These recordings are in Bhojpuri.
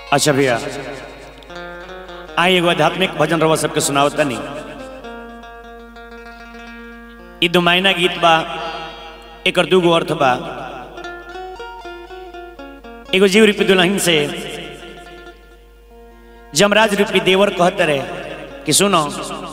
अच्छा भैया आई एगो आध्यात्मिक भजन रवा सबके सुनावत तनी ई दो महीना गीत बा एकर दूगो अर्थ बा एगो जीव रूपी दुल्हन से जमराज रूपी देवर कहत रहे कि सुनो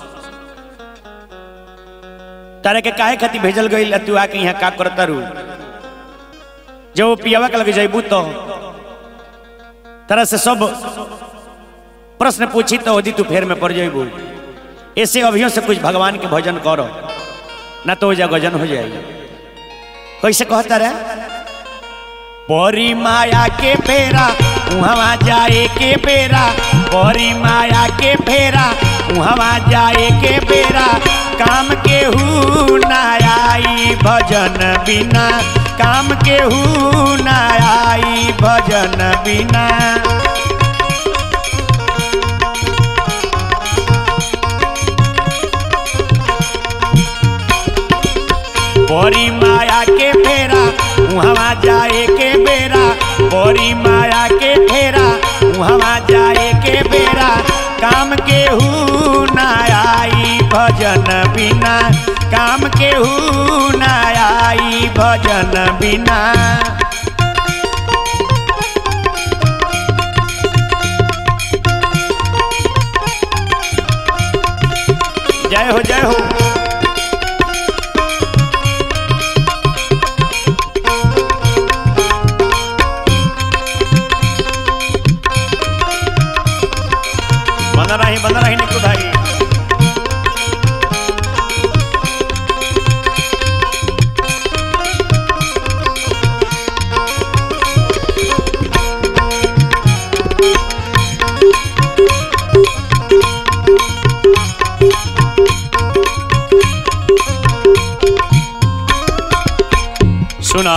तारे के काहे खातिर भेजल गई तू आके यहाँ का करता रू जब वो पियावा के लगे जैबू तो तरह से सब प्रश्न पूछी तो यदि तू फेर में पड़ जाइबू ऐसे अभियों से कुछ भगवान के भजन करो ना तो जा गजन हो जाएगी कैसे कहता रहे परी माया के फेरा उहवा जाए के बेरा परी माया के फेरा उहवा जाए के बेरा काम के हु ना आई भजन बिना काम के हु ना आई भजन बिना बड़ी माया के फेरा उहवा जाए के बेरा बड़ी माया के फेरा उहवा जाए के बेरा काम के हु ना आई भजन बिना काम के हु ना आई भजन बिना जय हो जय हो बना रही बना रही निकू भाई सुना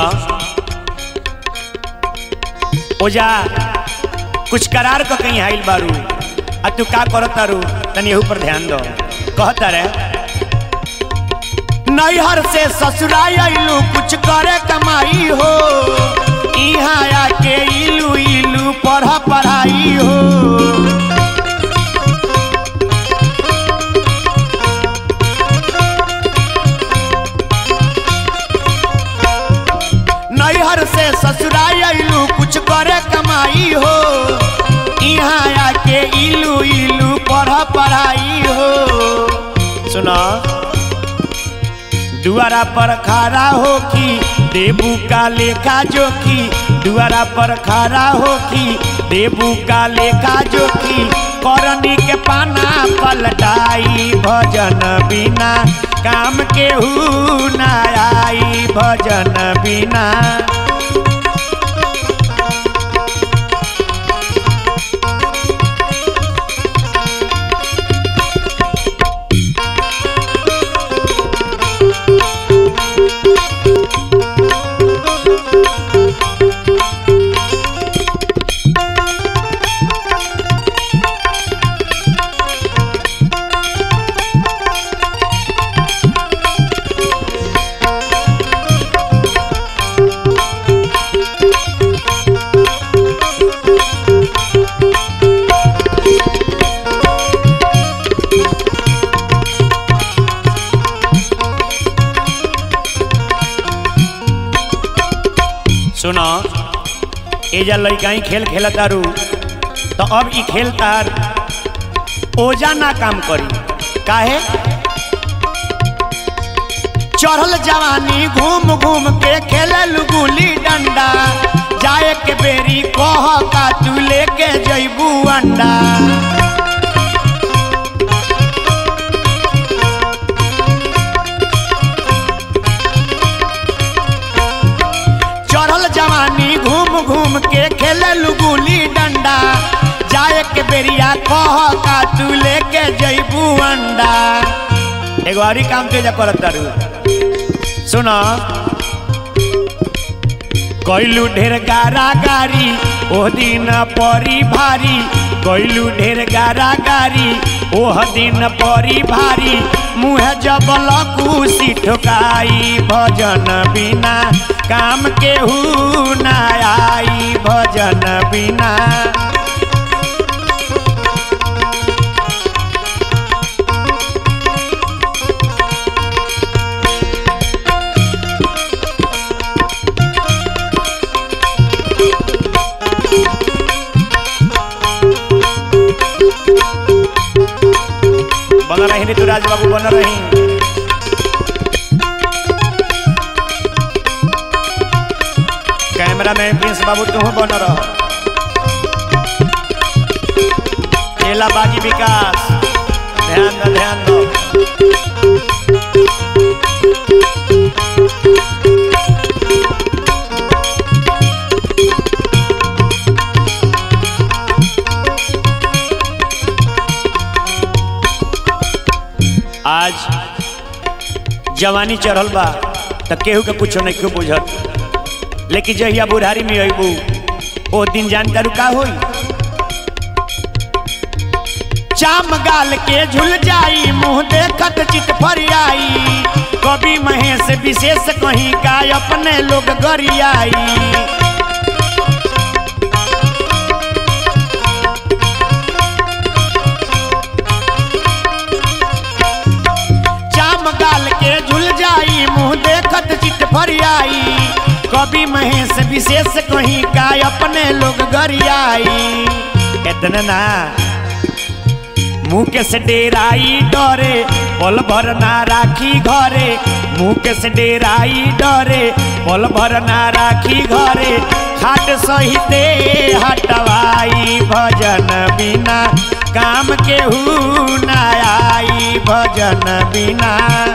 ओजा कुछ करार को कहीं आइल बारू आ तू का करत तारू तनी एहू पर ध्यान दो कहता रे नैहर से ससुराल आइलू कुछ करे कमाई हो इहाँ आके इलू इलू पढ़ पढ़ाई हो नैहर से ससुराल आइलू कुछ करे कमाई हो यहाँ आके इलू इलू पढ़ पढ़ाई हो सुना दुआरा पर खड़ा हो की देबू का लेखा जोखी दुआरा पर खड़ा हो की देबू का लेखा जोखी करनी के पाना पलटाई भजन बिना काम के हु ना आई भजन बिना सुनो एजा लड़काई खेल खेलत तारू तो अब ई खेल तार ओजा ना काम करी काहे चढ़ल जवानी घूम घूम के खेलल गुली डंडा जाए के बेरी कह का तू लेके जैबू अंडा चढ़ल जवानी घूम घूम के खेलल गुली डंडा जाए के बेरिया कह का तू लेके जैबू अंडा एगो और काम तेजा करत तारू सुनो कैलू ढेर गारा गारी ओह दिन परी भारी कैलू ढेर गारा गारी ओह दिन परी भारी मुँह जबल कुशी ठोकाई भजन बिना काम के हु ना आई भजन बिना रही ऋतुराज बाबू बन रही कैमरा मैन प्रिंस बाबू तू बन रह चेला बागी विकास ध्यान दो ध्यान दो आज जवानी चढ़ल बा त केहू के कुछो नहीं क्यों बुझत लेकिन जहिया बुढ़ारी में अबू ओ दिन जानता का होई चाम गाल के झुल जाई मुंह देखत चित फरियाई कवि महेश विशेष कहीं का अपने लोग गरियाई चाम गाल के झुल जाई मुंह देखत चित फरियाई कवि महेश विशेष कहीं का अपने लोग गरियाई इतना ना मुँह के से डेराई डरे पल भर ना राखी घरे मुँह के से डेराई डरे पल भर ना राखी घरे खाट सहिते हटवाई भजन बिना काम केहू ना आई भजन बिना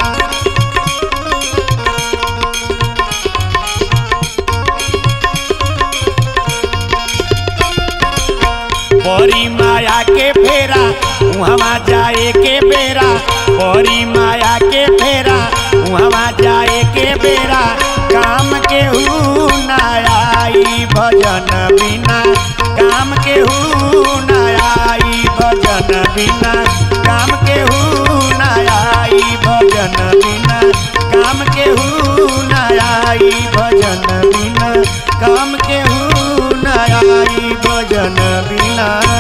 बड़ी माया के फेरा उहवा जाए के बेरा बड़ी माया के फेरा उहवा जाए के बेरा काम के हू ना आई भजन बिना काम के हू ना आई भजन बिना काम के हू ना आई भजन बिना काम के हू ना आई भजन बिना काम के हू ना आई भजन बिना